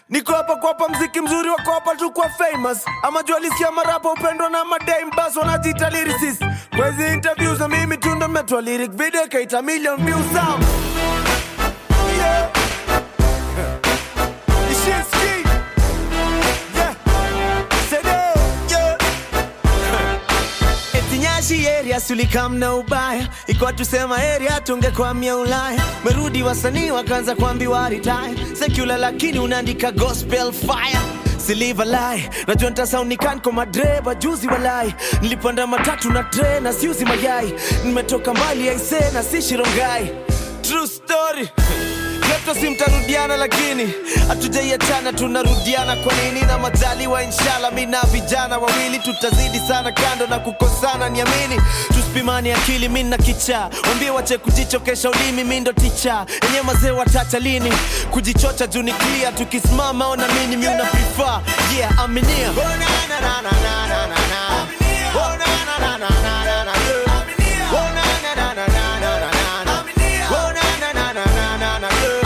niko hapa kuwapa mziki mzuri wa kuwapa tu kwa famous ama jua lisikia marapa upendwa na madame bas wanajiita lyricist kwa hizi interviews na mimi tu ndo nimetoa lyric video ikaita million views sam yeah. Nishiski. Yeah. Sede. Yeah. Eti Nyashi area sulikam na ubaya ikuwa tusema area tungekwamia Ulaya merudi wasanii wakaanza kuambiwa retire secular lakini unaandika gospel fire Siliva lie najua ntasaunikani kwa madreba juzi walai nilipanda matatu na tre na siuzi mayai nimetoka mbali aise na si shirongai true story Leto si mtarudiana lakini hatujaiachana tunarudiana kwa nini na majaliwa inshallah mi na vijana wawili tutazidi sana kando na kukosana niamini tusipimani akili mi na kichaa wambie wache kujichokesha ulimi mi ndo ticha enye mazee watacha lini kujichocha juu ni clear tukisimama ona mini mi una prefer yeah aminia oh, na, na, na, na, na, na, na, na. Oh, na, na, na, na, na, na, na, yeah. Oh, na, na, na, na, na, na, na, na. Oh, na, na, na, na, na, na, na, yeah.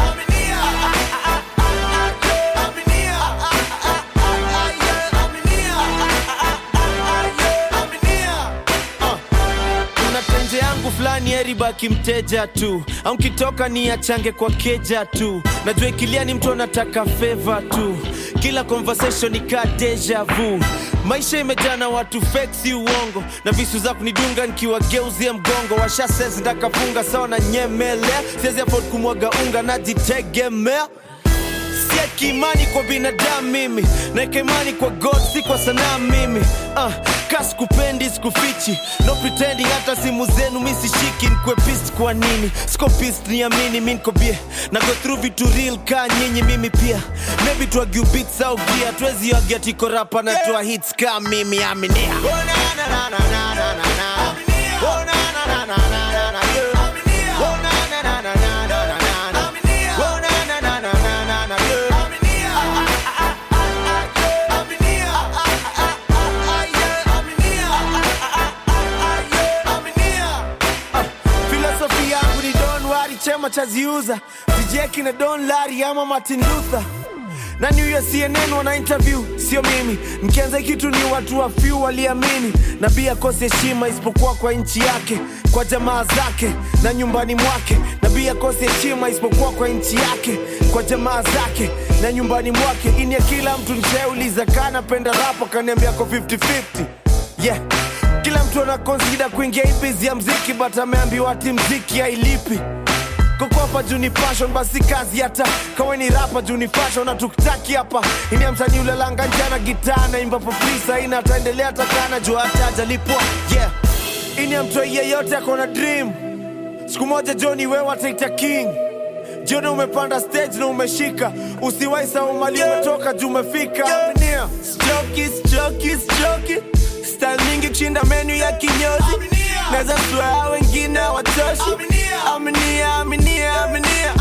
kuna tenje yangu fulani eribaki mteja tu au nkitoka ni achange kwa keja tu najua ikilia ni mtu anataka feva tu kila conversation ika deja vu maisha imejaa na watu fake si uongo na visu za kunidunga nikiwageuzia mgongo washasez ndakafunga sawa na nyemelea siwezi afford kumwaga unga najitegemea sieki imani kwa binadamu mimi naeka imani kwa god si kwa sanaa mimi uh, ka sikupendi sikufichi no pretending hata simu zenu mi sishiki nkwe pist kwa nini siko pist niamini mi nko bie na go through vitu real ka nyinyi mimi pia maybe tuagiu beats au gia tuwezi agia tiko rapa na tua hits ka mimi aminia oh, na, na, na, na, na, na, na, na. Oh, na, na, na, na, na, na, na, yeah. Oh, na, na, na, na, na, na, na, na. Oh, na, na, na, na, na, na, na, yeah. filosofi yangu ni don wari chema chaziuza sijeki na don lari ama martin luther na new ya cnn wana interview sio mimi mkianza kitu ni watu wa few waliamini nabii akose heshima isipokuwa kwa nchi yake kwa jamaa zake na nyumbani mwake nabii akose heshima isipokuwa kwa nchi yake kwa jamaa zake na nyumbani mwake ini ya kila mtu nishauliza kanapenda rapa kaniambia ko 50-50 yeah kila mtu anakonsida kuingia hii bizi ya mziki but ameambiwa ati mziki hailipi kokopa juu ni passion basi kazi hata kawe ni rapa juu ni fashion na tukitaki hapa ini ya msanii ulalanga njana gitaa naimba for free saina ataendelea takana juu hata ajalipwa yeah ini ya mtoi yeyote akona dream siku moja joni wewe ataita king jioni umepanda stage na umeshika usiwai sawa mali umetoka juu umefika Aminia. Stroki, stroki, stroki. Style mingi kushinda menu ya kinyozi naweza swear wengine watoshi aminia aminia aminia